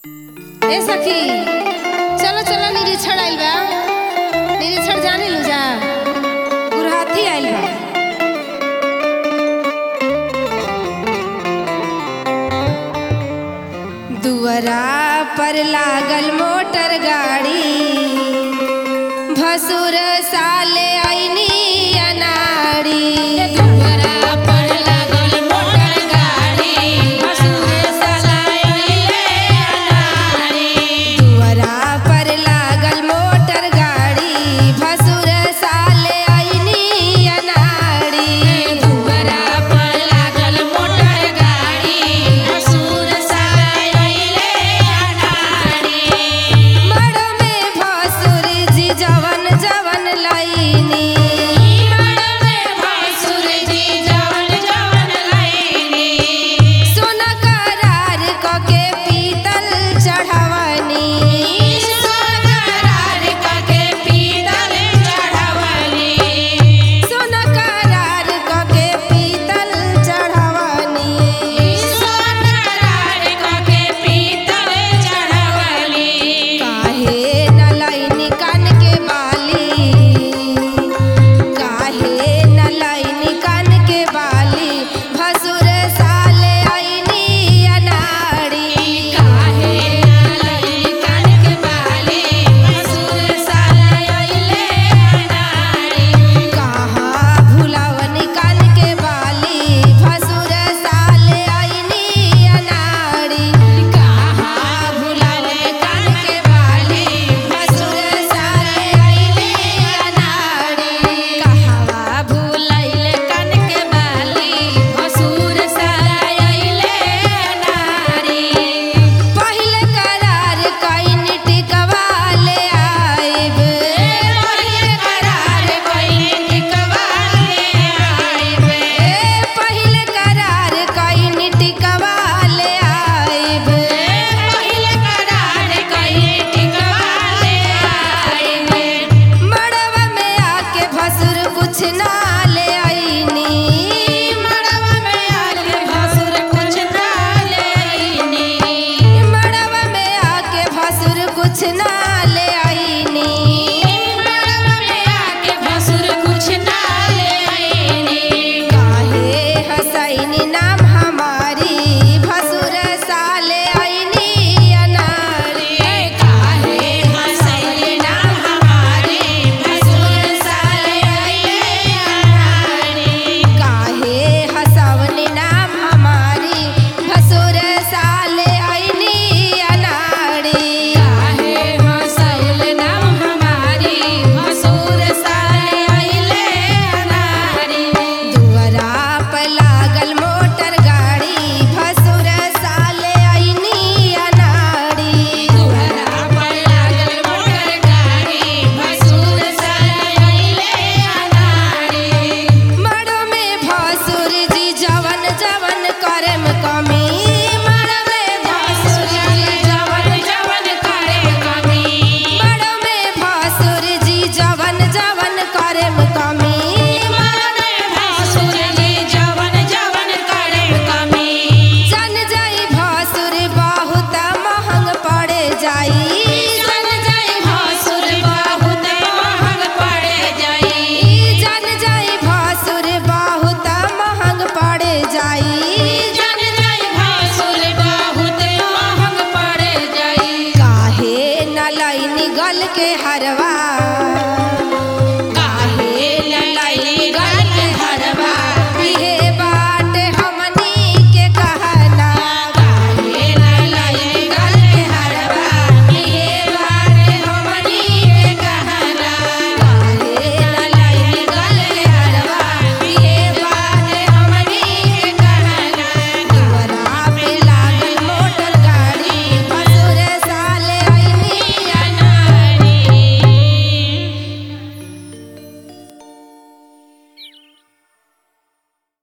ए सखी चलो चलो निरीक्षण आइल बा निरीक्षण जाने लू जा गुरहाथी आइल बा दुअरा पर लागल मोटर गाड़ी भसुर साले आईनी अनाड़ी दुअरा पर लागल मोटर गाड़ी भसुर साले आईनी अनाड़ी दुअरा पर लागल मोटर गाड़ी भसुर साले आईनी अनाड़ी दुअरा पर लागल मोटर गाड़ी भसुर साले आईनी अनाड़ी मड़ में भसुर जी जवन जवन लईनी मड़ में भसुर जी जवन जवन लईनी सोना करार क के पीतल चढ़वनी सोना करार क के पीतल चढ़वनी सोना करार क के पीतल चढ़वनी सोना करार क के पीतल चढ़वनी काहे न लईनी कान के बाली काहे न लईनी कान के बाली भसुर साले आईनी अनाड़ी काहे न लईनी कान के बाली भसुर साले आईले अनाड़ी कहाँ भुलावनी कान के बाली भसुर साले आईनी अनाड़ी कहाँ भुलावनी कान के बाली भसुर साले आईनी अनाड़ी कहवा भुलाइले कान के बाली भसुर साले आईले अनाड़ी पहिले करार कइन टिकवा ले आइब पहिले करार कइन टिकवा ले आइब पहिले करार कइन टिकवा ले आइब पहिले करार कइन टिकवा ले आइब मड़वा में आके भसुर कुछ ना ले आईनी मड़वा में आके भसुर कुछ ना ले आईनी मड़वा में आके भसुर कुछ ना